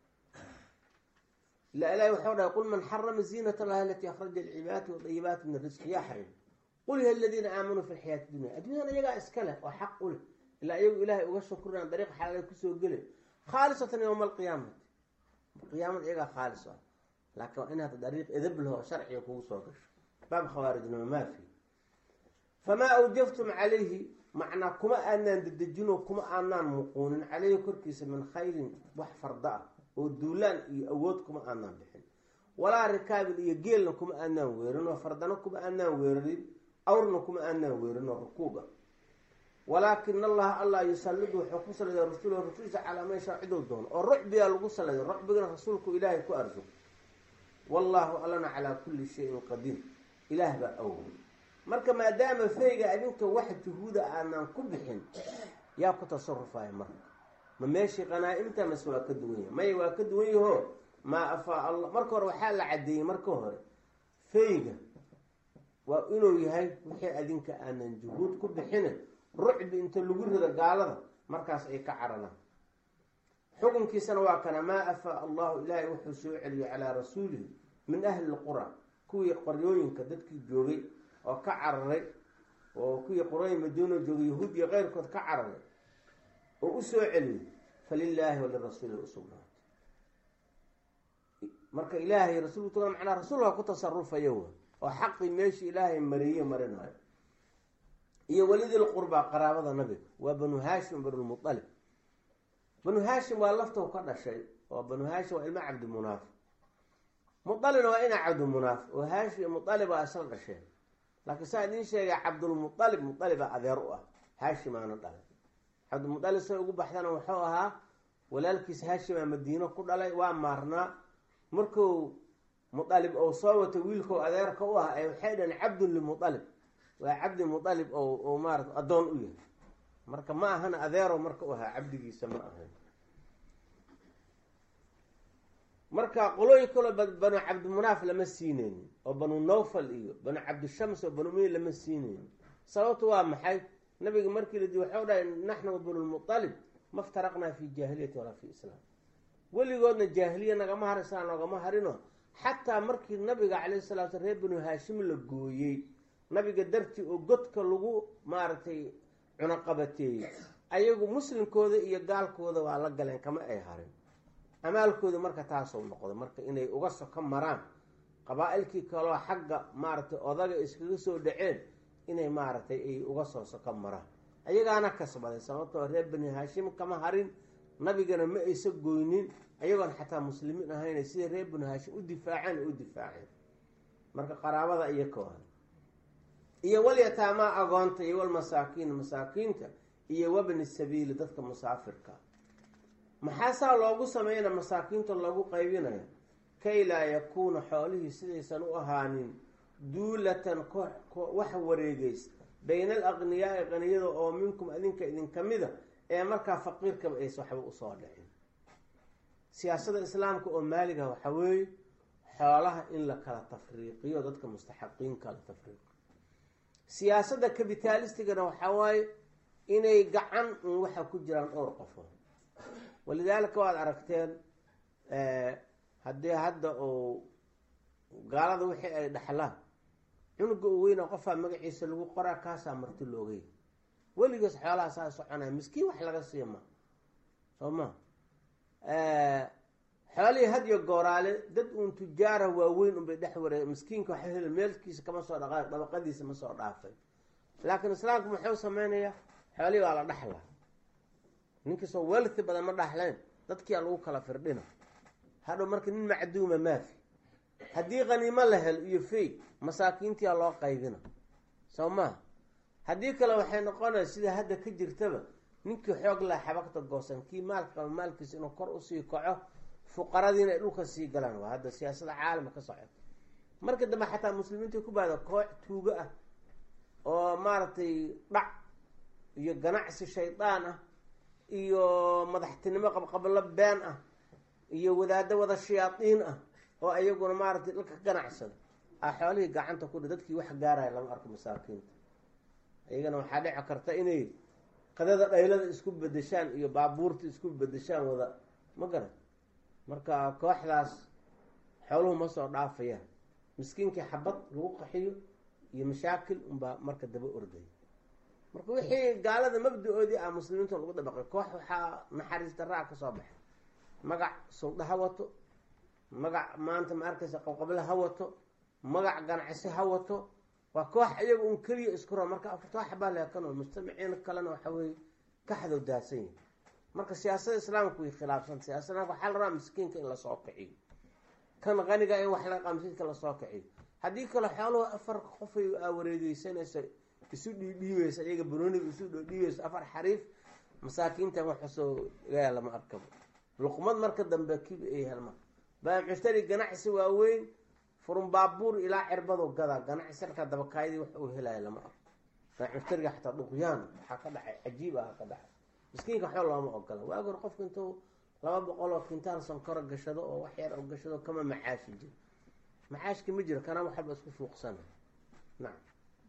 ila ilahi waxau dhahay qul man xarama ziinat allahi alatii akhraja lcibaadati wadayibaati min risqi yaa xarim qul ya aladiina aamanuu fi lxayaati dunya adduunyadan iyagaa iska leh oo xaq u leh ilaa iyagu ilaahay uga shukrinayan dariiq xalaala kusoo gele khaalisatan yowma alqiyaamati qiyaamada iyagaa khaalis ah laakiin waa inaad dariiq edab laho sharciga kugu soo gasho baab khawaarijnimo maafi famaa awjaftum calayhi macnaa kuma aanaan dedejino kuma aanaan muquunin caleyhi korkiisa min khayrin wax farda ah oo duulaan iyo awood kuma aanaan bixin walaa rikaabin iyo geelna kuma aanaan weerin oo fardano kuma aanaan weerarin awrna kuma aanaan weerin oo rukuuba walaakin allaha allah yusallidu wuxuu ku saliday rasuulahu rasuulisa calaa man shaa ciduu doono oo rucbiyaa lagu saliday rucbigana rasuulku ilaahay ku arsuq wallaahu allana calaa kulli shayin qadiir ilaah baa awgay marka maadaama feyga adinka wax juhuuda aanaan ku bixin yaa ku tasarufaya marka ma meeshii qanaa-imta mase waa ka duwan yahay maya waa ka duwan yaho maa afaa allah marka hore waxaa la caddeeyey marka hore feyga waa inuu yahay wixii adinka aanan juhuud ku bixine rucbi inta lagu rido gaalada markaas ay ka cararaan xukunkiisana waa kana maa afaa allahu ilaahay wuxuu soo celiyey calaa rasuulihi min ahli lqura kuwii qoryooyinka dadkii joogay oo ka cararay oo kuwii qorooyin madiino joogay yahuud iyo keyrkood ka cararay oo u soo celiyey falilaahi walirasuuli usugnaatay marka ilaahay rasuulku macnaa rasuulka ku tasarufaya w oo xaqii meeshii ilaahay mariye marinayo iyo welidil qurbaa qaraabada nabiga waa banu haashim banulmualib banu haashim waa laftow ka dhashay oo banu haashim waa ilmo cabdimunaaf mualibna waa ina cabdimunaaf oo haashim iyo mualib aa isla dhasheen laakiin saa idiin sheegay cabdulmualib mualibaa adeer u ah haashimaana dhalay cabdilmualib say ugu baxdana wuxuu ahaa walaalkiis haashimaa madiino ku dhalay waa maarnaa marku mualib ou soo wato wiilkau adeerka u ah ee waxay dhahen cabdun limualib waa cabdi mualib oo maarata addoon u yahay marka ma ahana adeero marka u ahaa cabdigiisa ma ahan marka qolooyin kaloo banu cabdimunaaf lama siineynin oo banu nawfal iyo banu cabdishams oo banu mey lama siineynin sababtu waa maxay nabiga markii ladi waxau dhahay naxnu banulmualib ma ftaraqnaa fi jaahiliyati walaa fi islaam weligoodna jaahiliya nagama har islaan nogama harino xataa markii nabiga calayh salatu slam reer banu haashim la gooyey nabiga dartii oo godka lagu maaragtay cunaqabateeyey ayagu muslimkooda iyo gaalkooda waa la galeen kama ay harin amaalkooda marka taasoo noqdo marka inay uga soko maraan qabaa-ilkii kaloo xagga maaragtay odaga iskaga soo dhaceen inay maaragtay ay uga soo soko maraan ayagaana kasbaday sababtoo reer bani haashim kama harin nabigana ma aysa goynin ayagoon xataa muslimiin ahayna sida reer bani haashim u difaaceen u difaaceen marka qaraabada iyo koohan iyo walyataamaa agoonta iyo walmasaakiin masaakiinta iyo wabni sabiili dadka musaafirka maxaasaa loogu sameyna masaakiinta loogu qaybinaya kay laa yakuuna xoolihii sidaysan u ahaanin duulatan wax wareegeysa bayna al aqniyaai qaniyada oo minkum adinka idinka mida ee markaa faqiirkaba aysa waxba usoo dhicin siyaasada islaamka oo maaliga waxaa weeye xoolaha in la kala tafriiqiyo dadka mustaxaqiinka la tafriiqo siyaasadda kabitaalistigana waxaa waaye inay gacan un waxa ku jiraan dhowr qofood walidaalika waad aragteen haddii hadda uu gaalada wixii ay dhaxlaan cunuga u weyna qofaa magaciisa lagu qoraa kaasaa marti loogay weligaas xoolaha saa soconaya miskiin wax laga siiya ma soo ma xoolihii hadyo gooraale dad uun tujaara waaweyn unbay dhex waree miskiinka waxa hel meelkiisa kama soo dhaqaaq dabaqadiisa ma soo dhaafay laakiin islaamku muxuu sameynayaa xoolihii waa la dhaxlaa ninkiisoo welthi badan ma dhaxleen dadkiia lagu kala firdhina hadhow marka nin macduuma maafi haddii qaniimo la hel iyo fey masaakiintiia loo qaybina soo maha haddii kale waxay noqonaya sida hadda ka jirtaba ninkii xoog laa xabagta goosan kii maalka qaba maalkiisa inuu kor usii kaco fuqaradiina ay dhulka sii galaan waa hadda siyaasada caalama ka socota marka dambe xataa muslimiinta ku baada koox tuugo ah oo maaragtay dhac iyo ganacsi shaydaan ah iyo madaxtinimo qabqablo been ah iyo wadaado wada shayaadiin ah oo ayaguna maaragtay dhalka ka ganacsada a xoolihii gacanta ku dha dadkii wax gaaraya lama arko masaakiinta iyagana waxaa dhici karta inay qadada dhaylada isku bedeshaan iyo baabuurta isku bedeshaan wada ma garan marka kooxdaas xooluhu ma soo dhaafayaan miskiinkii xabad lagu qaxiyo iyo mashaakil unbaa marka daba ordaya marka wixii gaalada mabda-oodii ah muslimiinta lagu dabaqay koox waxaa naxariis daraa ka soo baxay magac sulda ha wato magac maanta ma arkaysa qabqable ha wato magac ganacsi ha wato waa koox iyaga un keliya isku ro marka afartoo xabaa leekanoo mujtamaciin kalena waxa weeye kaxdow daadsan yahi marka siyaasada islaamku way khilaafsanta siyaasada waxaa la rabaa miskiinka in lasoo kiciyo kan qaniga in wax la qa miskiinka lasoo kiciyo haddii kale xooluhu afar qofay aa wareegeysanaysa isu dhiidhiibeysa iyaga barooniga isu dhiidhiibeysa afar xariif masaakiintan waxasoo ilaah lama arkabo luqmad marka dambe kibi ay helma baaqishtari ganacsi waaweyn furun baabuur ilaa cirbado gada ganacsi markaa dabakaayadii wax uu helaya lama arko baaqishtariga xataa dhuqyaan waxaa ka dhacay cajiib ah ka dhacay miskiinka waxba looma ogola waagi hor qofka intuu laba boqol oo kintaal sonkoro gashado oo wax yar oo gashado kama macaashi jiro macaashki ma jiro kana waxba isku fuuqsana nacam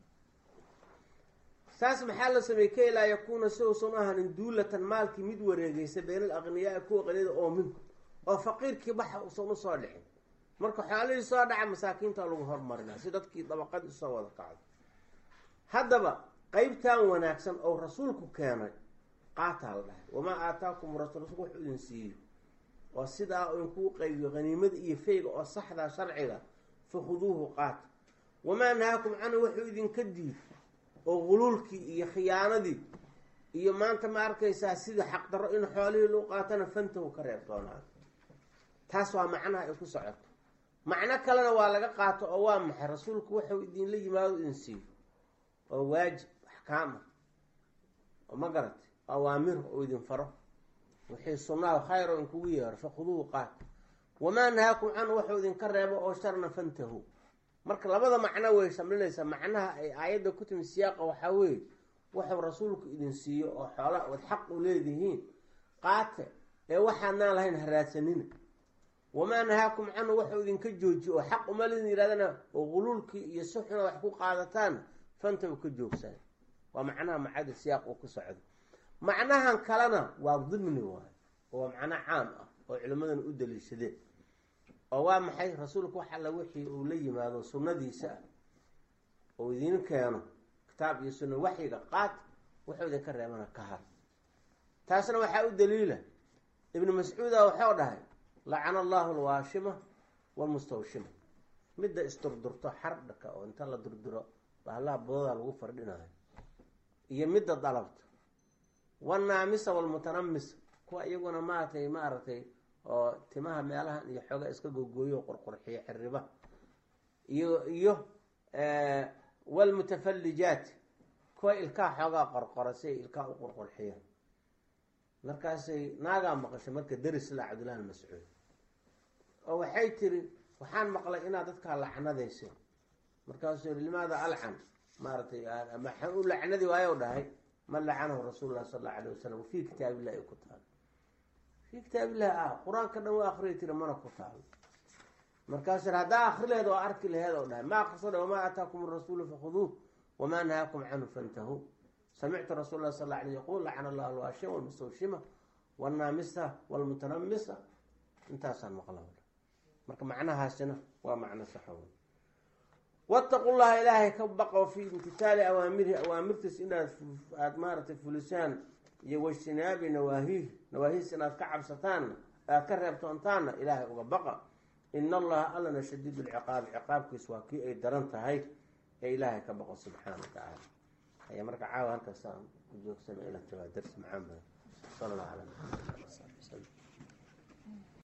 saas maxaa la sameeyey kay laa yakuuna si uusan u ahanin duulatan maalkii mid wareegeysa bayna al aqniyaai kuwa qaniyada oo minku oo faqiirkii baxa uusan usoo dhicin marka xoolihii soo dhaca masaakiinta lagu hormarinaa si dadkii dabaqadii usoo wada kacdo haddaba qeybtan wanaagsan oo rasuulku keenay qaataa la dhahay wamaa aataakum rasul rasulku wuxuu idin siiyey oo sidaa inkuu qaybiyo haniimada iyo feyga oo saxdaa sharciga fakhuduuhu qaata wamaa nahaakum canhu wuxuu idinka diid oo guluulkii iyo khiyaanadii iyo maanta ma arkaysaa sidii xaqdarro in xoolihii loo qaatana fantahu ka reebtoonaa taas waa macnaha ay ku socoto macno kalena waa laga qaato oo waa maxay rasuulku wuxuu idinla yimaado idin siiyo oo waajib axkaama oo ma garatay awaamir oo idin faro wixii sunnaha khayr oo inkugu yeero fakhuduuhu qaat wamaa nahaakum canhu wuxuu idinka reebo oo sharna fantahu marka labada macno way shamlinaysaa macnaha ay aayadda ku timi siyaaqa waxaa weeye wuxuu rasuulku idin siiyo oo xoola ood xaq u leedihiin qaate ee waxaadnaan lahayn haraadsanina wamaa nahaakum canhu wuxuu idinka joojiyo oo xaq uma lidin yidhahdana oo guluulkii iyo si xuna wax ku qaadataan fantahu ka joogsan waa macnaha macada siyaaq uu ku socdo macnahan kalena waa dimni waayo oo waa macno caam ah oo culimmadana u daliishadeen oo waa maxay rasuulku wax alla wixii uu la yimaado sunnadiisa ah oo idiin keeno kitaab iyo sunna waxyiga qaad wuxuu idinka reebana ka har taasna waxaa u daliila ibnu mascuuda waxau dhahay lacana allahu alwaashima walmustawshima midda isdurdurto xardhaka oo inta la durduro bahlaha badooda lagu fardhinayo iyo midda dalabta wanaamisa walmutanamisa kuwa iyaguna maaragtay maaragtay oo timaha meelahan iyo xooga iska gogooyo qurqurxiyo xiriba iyo iyo walmutafallijaat kuwa ilkaha xoogaa qorqora si ay ilkaha u qurqurxiyaan markaasay naagaa maqashay marka deris la cabdullahi mascuud oo waxay tiri waxaan maqlay inaad dadkaa lacnadayseen markaasuu yihi limaada alcan maaragtay maxaan u lacnadi waayo dhahay man lacanahu rasuulu lah sal alla alayh wasalam fii kitaabillahi ay ku taalo fii kitaabillahi ah qur-aanka dhan waa akriya tiri mana ku taalo markaasuu haddaa akri laheed oo arki laheed oo dhahay ma akriso dha wamaa aataakum rasuulu fakhuduuh wamaa nahaakum canhu fantahuu samictu rasuul lah sal la alay yaqul lacana allahu alwaashima walmustawshima walnaamisa walmutanamisa intaasaan maqla marka macnahaasina waa macno saxa wey wattaqu llaha ilaahay ka baqo fii imtitaali awaamirihi awaamirtiis inaad aada maaragtay fulisaan iyo wajtinaabi nawaahiih nawaahiis inaad ka cabsataanna aad ka reebtoontaanna ilaahay uga baqa ina allaha allana shadiid lciqaabi ciqaabkiis waa kii ay daran tahay ee ilaahay ka baqo subxaana wa tacaala aya marka caawa halkaasaan ku joogsana ila tabaa darsi macaan badan sala allahu ala